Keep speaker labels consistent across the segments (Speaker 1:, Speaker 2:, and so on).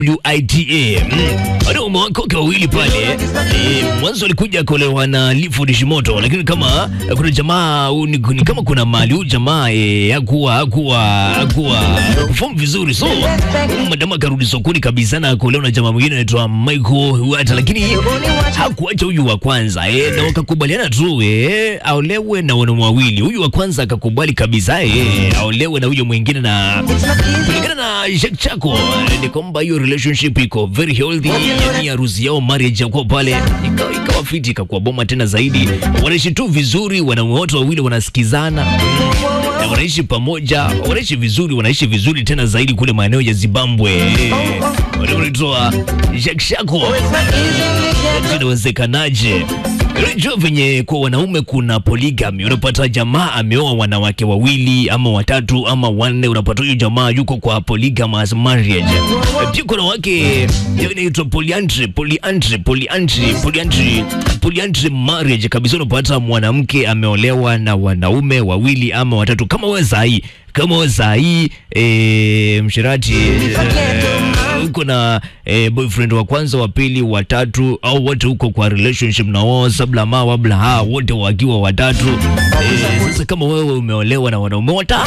Speaker 1: WITA wanaume wake wawili pale e, mwanzo alikuja kuolewa na Clifford Shimoto, lakini kama kuna jamaa huyu ni, ni kama kuna mali huyu jamaa e, hakuwa hakuwa hakuwa perform vizuri, so huyu madamu akarudi sokoni kabisa na kuolewa na jamaa mwingine anaitwa Michael Wata, lakini hakuacha huyu wa kwanza e, na wakakubaliana tu e, aolewe na wanaume wawili. Huyu wa kwanza akakubali kabisa e, aolewe na huyo mwingine, na kulingana na Jack Chako ni kwamba hiyo relationship iko very healthy, yani harusi yao marriage yako pale ikawa ikawa fiti, ikakuwa boma tena zaidi, wanaishi tu vizuri, wanaume wote wawili wanasikizana na wanaishi pamoja, wanaishi vizuri, wanaishi vizuri tena zaidi kule maeneo ya Zimbabwe. Wanaitwa Jack Chako, inawezekanaje? Unajua venye kwa wanaume kuna polygamy, unapata jamaa ameoa wanawake wawili ama watatu ama wanne, unapata huyu jamaa yuko kwa polygamous marriage. Pia kuna wake inaitwa polyandry, polyandry, polyandry, polyandry, polyandry marriage kabisa. Unapata mwanamke ameolewa na wanaume wawili ama watatu, kama wewe sahi, kama wewe sahi e, mshirati e, uko na e, boyfriend wa kwanza wa pili wa tatu au wote huko kwa relationship na wao sabla ma wabla ha wote wakiwa watatu e, sasa kama wewe umeolewa na wanaume wata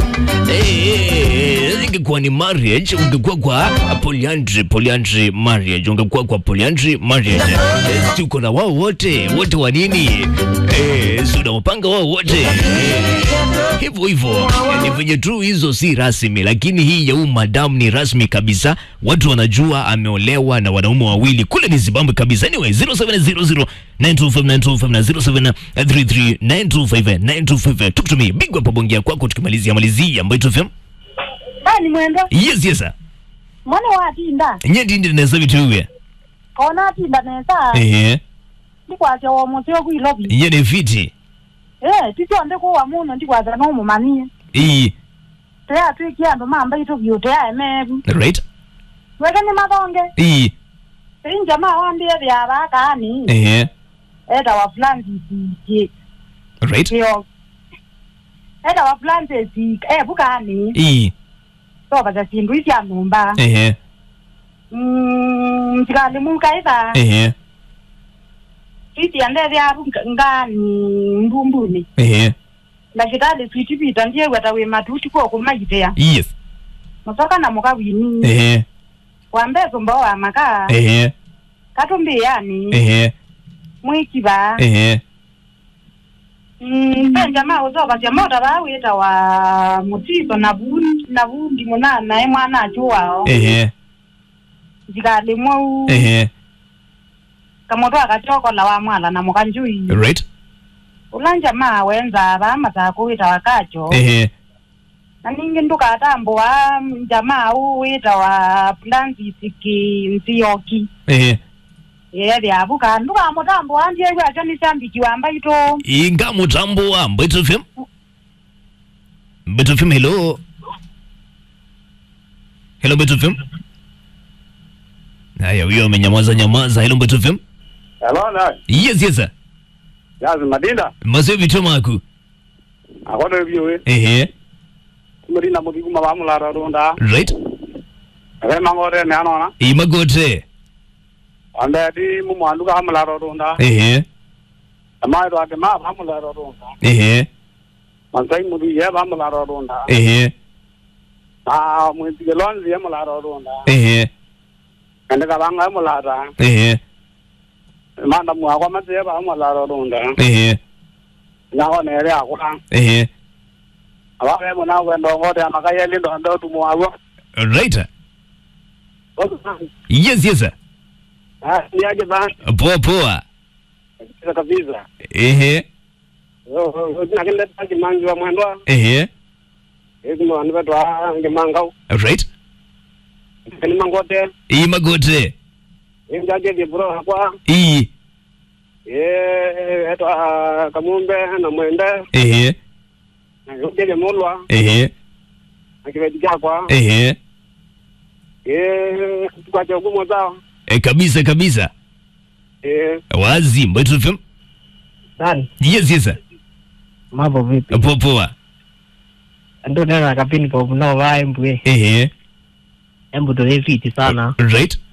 Speaker 1: e, ingekuwa ni marriage ungekuwa kwa polyandry polyandry marriage ungekuwa kwa polyandry marriage e, si uko na wao wote wote wa nini e, si unawapanga wao wote e, hivyo hivyo ni venye tu hizo si rasmi, lakini hii ya huyu madamu ni rasmi kabisa. Watu wanajua ameolewa na wanaume wawili kule ni Zimbabwe kabisa. Anyway, 0700 925 na 0733 925 925 talk to me big up bongia kwako, tukimalizia malizia ambayo tu fm
Speaker 2: Bani mwendo
Speaker 1: yes yes sir
Speaker 2: mwana watinda
Speaker 1: nyendi ndi nesa bituwe
Speaker 2: kona atinda nesa
Speaker 1: ehe
Speaker 2: ndikwatya womusio kwilovi
Speaker 1: nye ni fiti
Speaker 2: eh tichonde kuwa muno ndikwatya nomumanie
Speaker 1: iyi
Speaker 2: teya twikia andu mamba itu vyu teya emevi
Speaker 1: right
Speaker 2: weke ni mathonge
Speaker 1: iyi
Speaker 2: injama wambie vyava kani
Speaker 1: ehe
Speaker 2: eda wa flansisi
Speaker 1: right
Speaker 2: kio eda wa flansisi evu kani
Speaker 1: iyi
Speaker 2: sovaca sindu isya numba
Speaker 1: ehe
Speaker 2: Mm, mtikali munkaitha
Speaker 1: ehe
Speaker 2: twitiande vyavu ngani mbumbuni
Speaker 1: ehe
Speaker 2: ndakitali twitipita ndiye weta wi matuti kwa kumaitea
Speaker 1: yes
Speaker 2: musoka na mukawini
Speaker 1: ehe
Speaker 2: wambezo mbo wa maka
Speaker 1: ehe
Speaker 2: katumbi yani
Speaker 1: ehe
Speaker 2: mwikiva
Speaker 1: ehe
Speaker 2: mpenja ma usoka cia mota vawita wa mutiso na vundi na vundi munana e mwana achu wao
Speaker 1: ehe
Speaker 2: njikali mwau
Speaker 1: ehe
Speaker 2: kamoto akachokola wa mwala na mukanjui
Speaker 1: right
Speaker 2: ulanja ma wenza va matako wita wakacho
Speaker 1: ehe
Speaker 2: na ningi ndukatambua jamaa u wita wa plansisiki nzioki
Speaker 1: ehe
Speaker 2: ye vyavuka ndukamutambua ndiye gwacho nisambiki wamba ito
Speaker 1: inga mutambo wa Mbeto FM Mbeto FM hello hello Mbeto FM haya huyo amenyamaza nyamaza hello Mbeto FM
Speaker 3: Hello, na.
Speaker 1: yes yes sir
Speaker 3: Yazi madinda.
Speaker 1: maso bitomaku
Speaker 3: Akodo biwe.
Speaker 1: ehe
Speaker 3: Muri na mudigu mabamu la ronda.
Speaker 1: right
Speaker 3: Ave mangore ne anona.
Speaker 1: imagote
Speaker 3: Ande di mu mwandu ka amla ronda.
Speaker 1: ehe
Speaker 3: Ama ro ake ma bamu la ronda.
Speaker 1: ehe
Speaker 3: Mansai mudu ye bamu la ronda.
Speaker 1: ehe
Speaker 3: Ah, mu tigelon ye mu la ronda.
Speaker 1: ehe
Speaker 3: Ande ka banga mu la ra.
Speaker 1: ehe
Speaker 3: Manda mu akwa mate ba mu la ronda.
Speaker 1: ehe
Speaker 3: Na ho ne re akwa.
Speaker 1: ehe
Speaker 3: Aba be mu na wendo ngode amaka ye lindo ndo tu mu awo.
Speaker 1: right yes yes sir
Speaker 3: Ah, ni aje ba.
Speaker 1: poa poa
Speaker 3: Kisa kabisa.
Speaker 1: ehe
Speaker 3: Yo, yo, na kile taji mangi wa mwendwa.
Speaker 1: ehe
Speaker 3: Ezi mu andu betwa nge mangau.
Speaker 1: right
Speaker 3: Ni mangote.
Speaker 1: imagote
Speaker 3: Injaje di bro hakwa.
Speaker 1: iyi
Speaker 3: ye eto a kamumbe na mwende
Speaker 1: ehe
Speaker 3: na yojele molwa
Speaker 1: ehe
Speaker 3: na kivedi kyakwa
Speaker 1: ehe
Speaker 3: ye tukwache ugumo zao
Speaker 1: e, kabisa kabisa
Speaker 3: ye
Speaker 1: wazi Mbeto FM
Speaker 4: Nani?
Speaker 1: yes yes sir
Speaker 4: Mambo vipi?
Speaker 1: poa poa
Speaker 4: Ndo nena kapini kwa mnao vae mbwe.
Speaker 1: ehe
Speaker 4: Embu tuli fiti sana.
Speaker 1: right